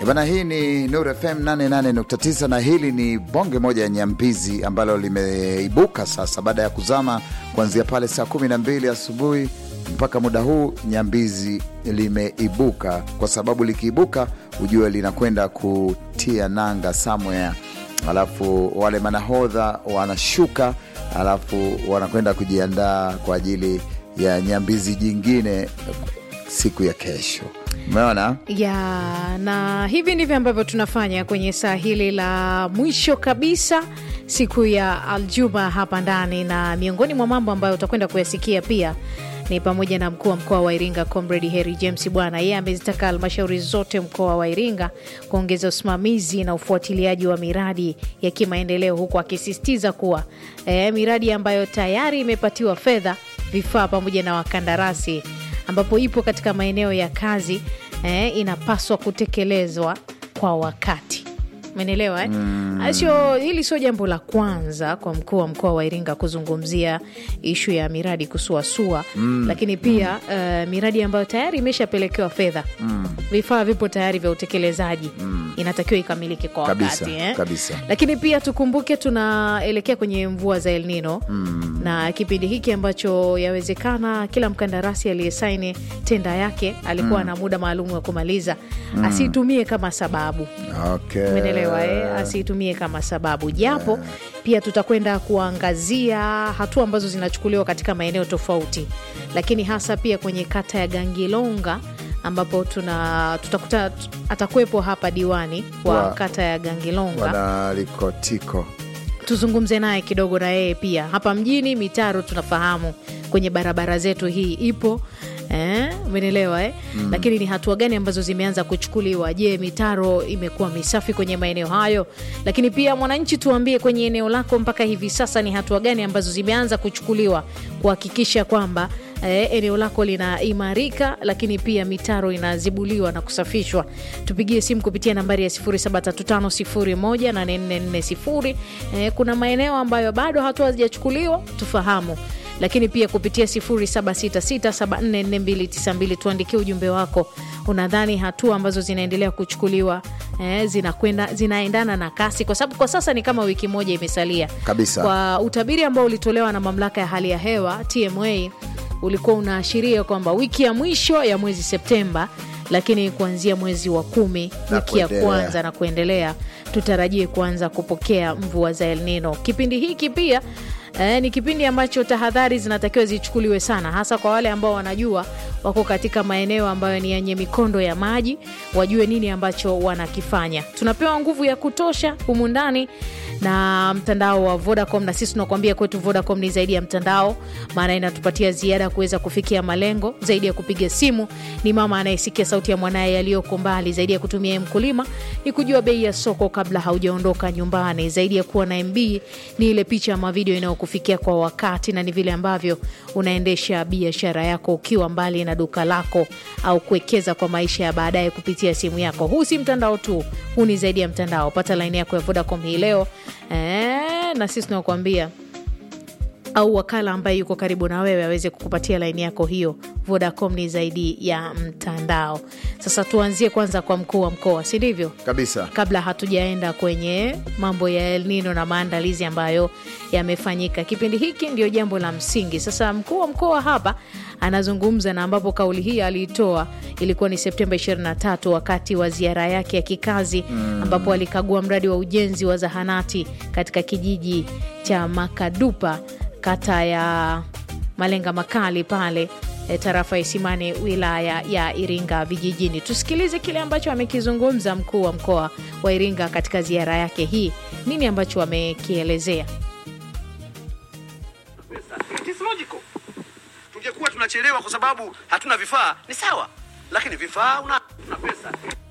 Bana, hii ni Nur FM 88.9 na hili ni bonge moja ya nyambizi ambalo limeibuka sasa baada ya kuzama kuanzia pale saa 12 asubuhi mpaka muda huu. Nyambizi limeibuka kwa sababu likiibuka, ujue linakwenda kutia nanga somewhere, alafu wale manahodha wanashuka, alafu wanakwenda kujiandaa kwa ajili ya nyambizi jingine siku ya kesho. Umeona? ya na hivi ndivyo ambavyo tunafanya kwenye saa hili la mwisho kabisa siku ya Aljuma hapa ndani, na miongoni mwa mambo ambayo utakwenda kuyasikia pia ni pamoja na mkuu wa mkoa wa Iringa Comrade Harry James Bwana, yeye amezitaka halmashauri zote mkoa wa Iringa kuongeza usimamizi na ufuatiliaji wa miradi ya kimaendeleo, huku akisisitiza kuwa eh, miradi ambayo tayari imepatiwa fedha, vifaa pamoja na wakandarasi ambapo ipo katika maeneo ya kazi eh, inapaswa kutekelezwa kwa wakati. Umenielewa eh? Sio, hili sio jambo la kwanza kwa mkuu wa mkoa wa Iringa kuzungumzia ishu ya miradi kusuasua, lakini pia eh, miradi ambayo tayari imeshapelekewa fedha, vifaa vipo tayari vya utekelezaji, inatakiwa ikamilike kwa Kabisa, wakati eh? kabisa. Lakini pia tukumbuke tunaelekea kwenye mvua za El Nino na kipindi hiki ambacho yawezekana kila mkandarasi aliyesaini tenda yake alikuwa na muda maalum wa kumaliza, asiitumie kama sababu Okay. Umeelewa eh? Asiitumie kama sababu, japo pia tutakwenda kuangazia hatua ambazo zinachukuliwa katika maeneo tofauti, lakini hasa pia kwenye kata ya Gangilonga ambapo tuna tutakuta atakuwepo hapa diwani wa Wa- kata ya Gangilonga Wanalikotiko tuzungumze naye kidogo na yeye pia. Hapa mjini mitaro tunafahamu kwenye barabara zetu hii ipo eh, umenielewa eh? Lakini ni hatua gani ambazo zimeanza kuchukuliwa? Je, mitaro imekuwa misafi kwenye maeneo hayo? Lakini pia mwananchi, tuambie kwenye eneo lako mpaka hivi sasa ni hatua gani ambazo zimeanza kuchukuliwa kuhakikisha kwamba eh, eneo lako linaimarika, lakini pia mitaro inazibuliwa na kusafishwa. Tupigie simu kupitia nambari ya 0735018440. Eh, kuna maeneo ambayo bado hatua hazijachukuliwa, tufahamu lakini pia kupitia 0766744292 tuandikie ujumbe wako. Unadhani hatua ambazo zinaendelea kuchukuliwa eh, zinakwenda zinaendana na kasi? Kwa sababu kwa sasa ni kama wiki moja imesalia Kabisa. kwa utabiri ambao ulitolewa na mamlaka ya hali ya hewa TMA ulikuwa unaashiria kwamba wiki ya mwisho ya mwezi Septemba, lakini kuanzia mwezi wa kumi Na wiki ya kuendelea. kwanza na kuendelea tutarajie kuanza kupokea mvua za El Nino. Kipindi hiki pia eh, ni kipindi ambacho tahadhari zinatakiwa zichukuliwe sana, hasa kwa wale ambao wanajua wako katika maeneo ambayo ni yenye mikondo ya maji, wajue nini ambacho wanakifanya. Tunapewa nguvu ya kutosha humu ndani na mtandao wa Vodacom, na sisi tunakuambia kwetu Vodacom ni zaidi ya mtandao, maana inatupatia ziada ya kuweza kufikia malengo zaidi ya kupiga simu. Ni mama anayesikia sauti ya mwanaye yaliyoko mbali, zaidi ya kutumia mkulima ni kujua bei ya soko kabla haujaondoka nyumbani, zaidi ya kuwa na MB ni ile picha ama video inayokufikia kwa wakati, na ni vile ambavyo unaendesha biashara yako ukiwa mbali na duka lako au kuwekeza kwa maisha ya baadaye kupitia simu yako. Huu si mtandao tu, huu ni zaidi ya mtandao. Pata laini yako ya Vodacom hii leo eh, na sisi tunakuambia au wakala ambaye yuko karibu na wewe aweze kukupatia laini yako hiyo. Vodacom ni zaidi ya mtandao. Sasa tuanzie kwanza kwa mkuu wa mkoa, si ndivyo? kabisa. kabla hatujaenda kwenye mambo ya El Nino na maandalizi ambayo yamefanyika kipindi hiki, ndio jambo la msingi. Sasa mkuu wa mkoa hapa anazungumza, na ambapo kauli hii aliitoa ilikuwa ni Septemba 23 wakati wa ziara yake ya kikazi, ambapo alikagua mradi wa ujenzi wa zahanati katika kijiji cha Makadupa, kata ya Malenga Makali pale e, tarafa ya Isimani wilaya ya Iringa vijijini. Tusikilize kile ambacho amekizungumza mkuu wa mkoa wa Iringa katika ziara yake hii, nini ambacho amekielezea. It is logical. Tungekuwa tunachelewa kwa sababu hatuna vifaa, ni sawa, lakini vifaa una, una pesa.